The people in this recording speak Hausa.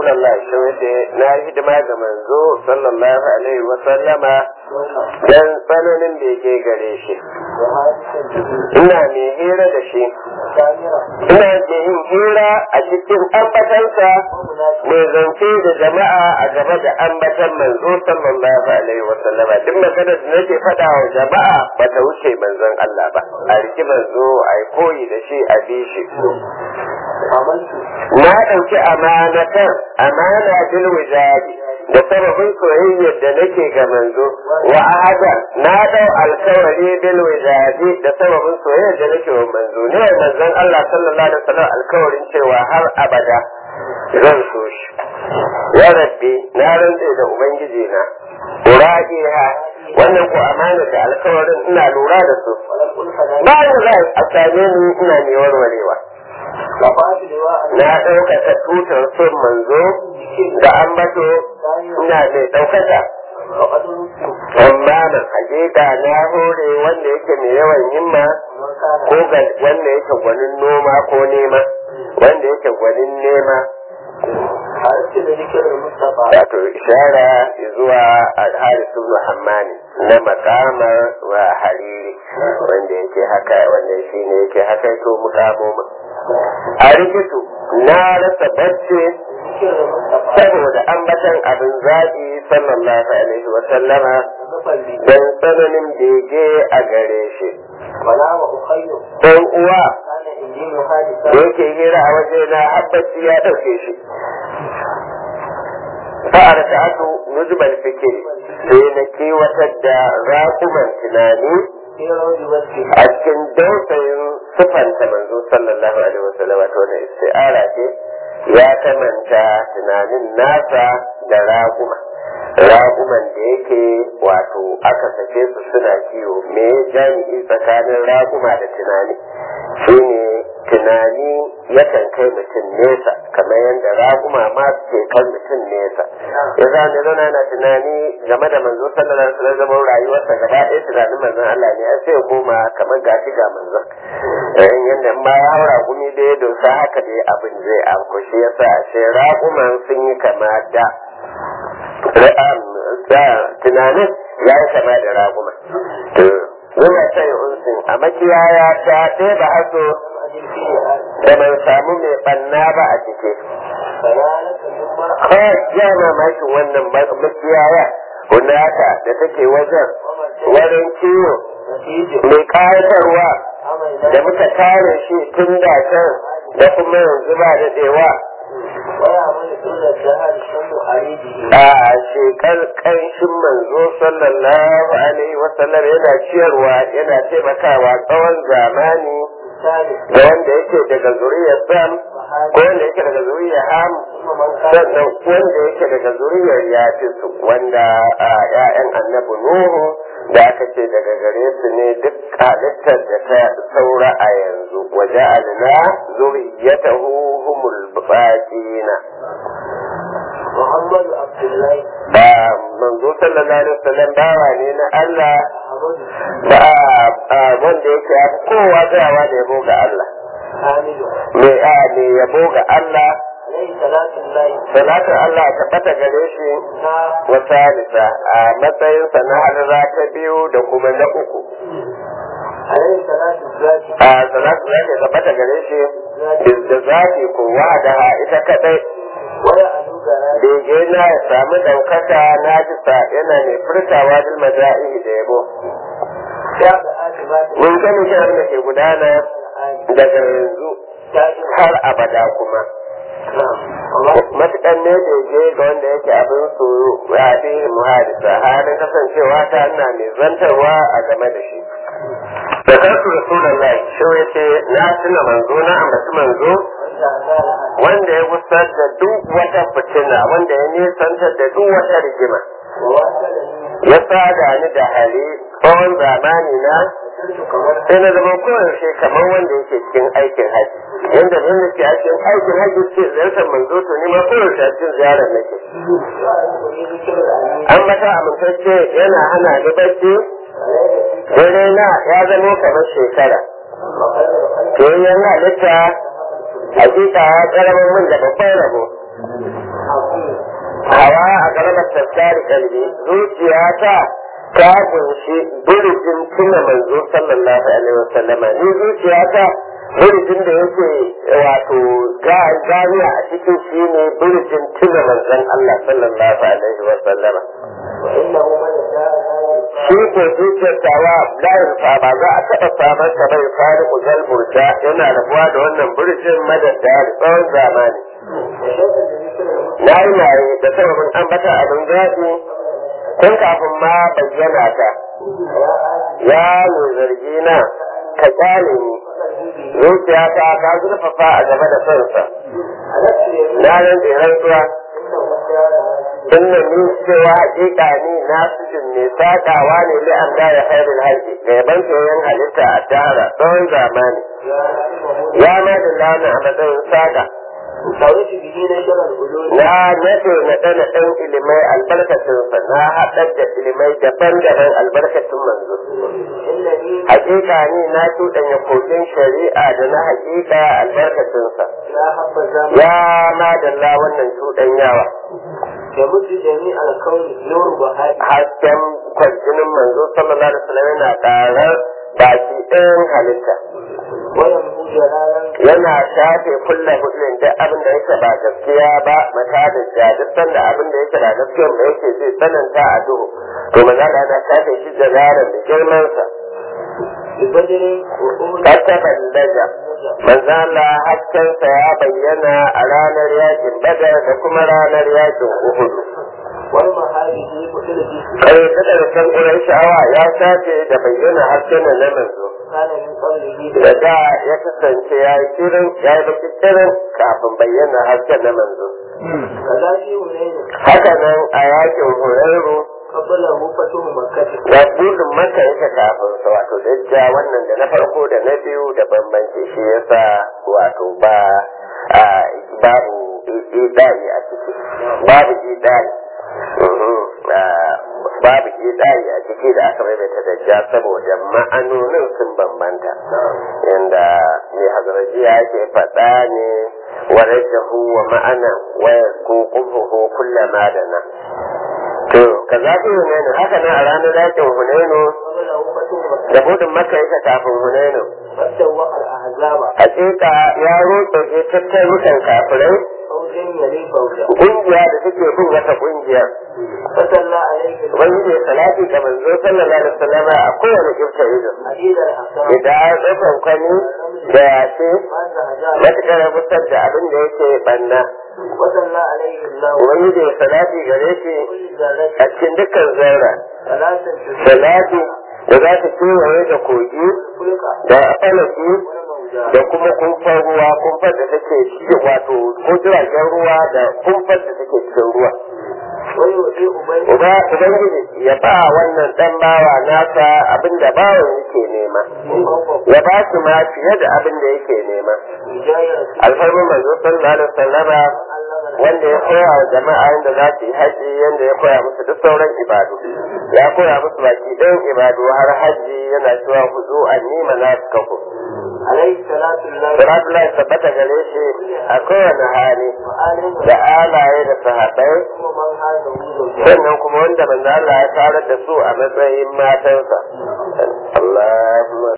Rasulallah shi wace na hidima ga manzo sallallahu alaihi wa sallama dan tsananin da yake gare shi. Ina mai hira da shi. Ina mai yin hira a cikin ambatansa mai zance da jama'a a gaba da ambatan manzo sallallahu alaihi wa sallama. Duk maganar da nake faɗa wa jama'a ba ta wuce manzon Allah ba. A riki manzo a yi koyi da shi a bi shi. Na ɗauki amanatan amana bil wijadi da sababin soyayyar da nake ga manzo wa ahada na dau alkawari bil wijadi da sababin soyayyar da nake wa manzo ne manzon Allah sallallahu alaihi wasallam alkawarin cewa har abada zan so shi ya rabbi na rantse da ubangiji na ura'iha wannan ko amana da alkawarin ina lura da su bayan za a same ni ina mai warwarewa na ɗaukaka tutar son manzo da ambato ina mai ɗaukaka amma na hakika na hore wanda yake mai yawan himma ko ga wanda yake gwanin noma ko nema wanda yake gwanin nema wato ishara zuwa alharisu muhammani na makamar wa hariri wanda yake haka wanda shi ne yake haka to mukamomin a rikitu na rasa bacci saboda ambatan abin zaɓi sallallahu alaihi wa sallama don tsananin bege a gare shi ɗan uwa da yake hira a waje na habbaci ya ɗauke shi fa'ar ta atu nujbal fikiri sai na kewatar da raƙuman tunani a cikin dausayin sufanta manzo sallallahu alaihi wasallam ta wannan isti'ara ce ya kamanta tunanin nasa da raguma raguman da yake wato aka sake su suna kiwo me jami'i tsakanin raguma da tunani shine tunani yakan kai mutum nesa kamar yadda raguma ma suke kan mutum nesa ya zane zauna na tunani game da manzo sallallahu alaihi wasallam zaman rayuwarsa gaba ɗaya tunanin manzon Allah ne sai ya koma kamar gashi ga manzon in yadda ma ya haura gumi da ya dosa haka dai abin zai afko shi yasa ashe raguman sun yi kama da tunanin ya yi kama da raguma Yana sai unsin a makiyaya ta ɗaya ba haso da ban samu mai ɓanna ba a ciki. Kawai ya mamakin wannan makiyaya hunaka da take wajen wurin kiwo mai ƙayatarwa da muka kare shi tun da can da kuma yanzu ba daɗewa. a shekar ƙanshin manzo sallallahu alaihi wasallam yana ciyarwa yana taimakawa tsawon zamani da wanda yake daga zuriyar sam ko wanda yake daga zuriyar ham sannan wanda yake daga zuriyar yafisu wanda ya'yan annabi nuhu da aka ce daga gare su ne duk halittar da ta saura a yanzu waje alina zuriyatahu humul baqina Muhammadu Abdullahi ba manzo sallallahu alaihi wasallam bawa ne na Allah ba wanda yake ya fi kowa tsayawa da yabo ga Allah Hamidu me a ne yabo ga Allah alaihi salatu Allahi salatu Allah ta bata gare shi na wata nisa a matsayinsa na harra ta biyu da kuma na uku alaihi salatu zaki a salatu zaki ta bata gare shi da zaki kowa da ita kadai waya alugara bege na ya samu ɗaukaka na jisa yana mai furtawa bil maja'i da yabo ya ga akibati mun sani shirin da ke gudana daga yanzu har abada kuma matuƙan ne bege ga wanda yake abin su ya fi muhadisa halin kasancewa ta ina mai zantarwa a game da shi da karsu rasulullahi shi yace na tuna manzo na ambaci manzo wanda ya gusar da duk wata fitina wanda ya nisantar da duk wata rigima ya sada ni da hali tsawon zamani na sai na zama koyaushe kamar wanda yake cikin aikin haji yadda zan da ke a cikin aikin haji ce ziyartar manzo to ni ma koyaushe a cikin ziyarar nake an mata amintacce yana hana ni bacci dare na ya zama kamar shekara to yana halitta hakika ya karamar min da babban rabo عظيم hawa a garbar tattari kalbi zuciyata ta kunshi burjin tuna manzo sallallahu alaihi wasallama ni zuciyata burjin da yake wato ganiya a cikin shi ne burjin tuna manzon Allah sallallahu alaihi wasallama وإنه من جاء لا shi ko zuciyar tawa layin fa ba za a taɓa samar ta bai fari kujal burja yana rabuwa da wannan burjin madadda da tsawon zamani وشد لذكر المسلم na yi yayi da sababin ambata abin zaɓi tun kafin ma bayyana ta يا ya آدم mai zargi na ka kyale ni قلبي zuciya ta ta zurfafa a game da kansa ألست يمين na nan da rantsuwa إنه جاء لا inna ni cewa hakika ni na sujin mai sakawa ne li an da ya khairul halki ga yaban soyayyen halitta a tara tsawon zamani يا ya نعمه ma da lana a matsayin saka سويت به نشر العلوم na nace na ɗana ɗan ilimai albarkacinsa na haɗar da ilimai daban-daban albarkacin manzo إنني hakika ni na cuɗanya kogin shari'a da na hakika albarkacinsa لا حب الزمن ya madalla wannan cuɗanyawa يمد جميع الكون نور بهاء hasken kwarjinin manzo sallallahu alaihi wasallam yana ƙarar baki ɗayan halitta ويمحو جلالا yana shafe kulla hudun da abin da yake ba gaskiya ba mata da jadistan da abin da yake ba gaskiya da yake zai tsananta a duhu to maza da yana shafe shi da zarar da girmansa ببدر وأمر kataban daga manzo Allah haskensa ya bayyana a ranar yakin badar da kuma ranar yakin uhud والمهابه بكل جسم kai kadar kan ƙurai sha'awa ya shafe da bayyana hasken na manzo كان من قبله da da ya kasance ya yi kirin ya yi baki kirin kafin bayyana hasken na manzo كذا في هنين haka nan a yakin horarru قبله فتح مكة da burin maka yake kafin sa wato dajja wannan da na farko da na biyu da bambanci shi yasa wato ba a babu idai a ciki babu idai Mhm. Ah, babu idai a ciki da aka maimaita dajja saboda ma'anonin sun bambanta inda mai hazaraji yake faɗa ne ورجه ومعنى ويسكوقه كل ما دنا to kaza fi hunainu haka nan a ranar yakin hunainu قبله فتح مكة da gudun maka yake kafin hunainu فسوق الأحزاب hakika ya roƙe ke tattarukan kafirai فوجا يلي فوجا kungiya da take bin wata kungiya فصلى عليه wanda ya salati ga manzo sallallahu alaihi wasallama a kowane kirta ido عديد الحصان idan ya ɗaukan kwani da yace ما زهجان matuƙar ya fitar da abin da yake banna وصلى عليه الله wani da ya salati gare shi كل ذرة a cikin dukkan zaura ثلاثة salati da za ta kewaye da kogi خلق da falaki والموجى da kuma kumfar ruwa kumfar da take cikin wato ko jiragen ruwa da kumfar da take cikin ruwa ويؤتي أبي uba ubangiji ya ba wannan dan bawa nasa abin da bawan yake nema ya ba su ma fiye da abin da yake nema هداية alfarmin manzo sallallahu alaihi wasallama wanda ya koya wa jama'a yadda za su yi haji yadda ya koya musu duk sauran ibadu ya koya musu baki ɗayan ibadu har haji yana cewa ku zo a nima na suka ku عليه صلاة الله salatu lai tabbata gare shi a kowane hali وآله da alaye da sahabbai ومن هذا وجوده sannan kuma wanda manzo Allah ya tarar da su a matsayin matansa Allahumma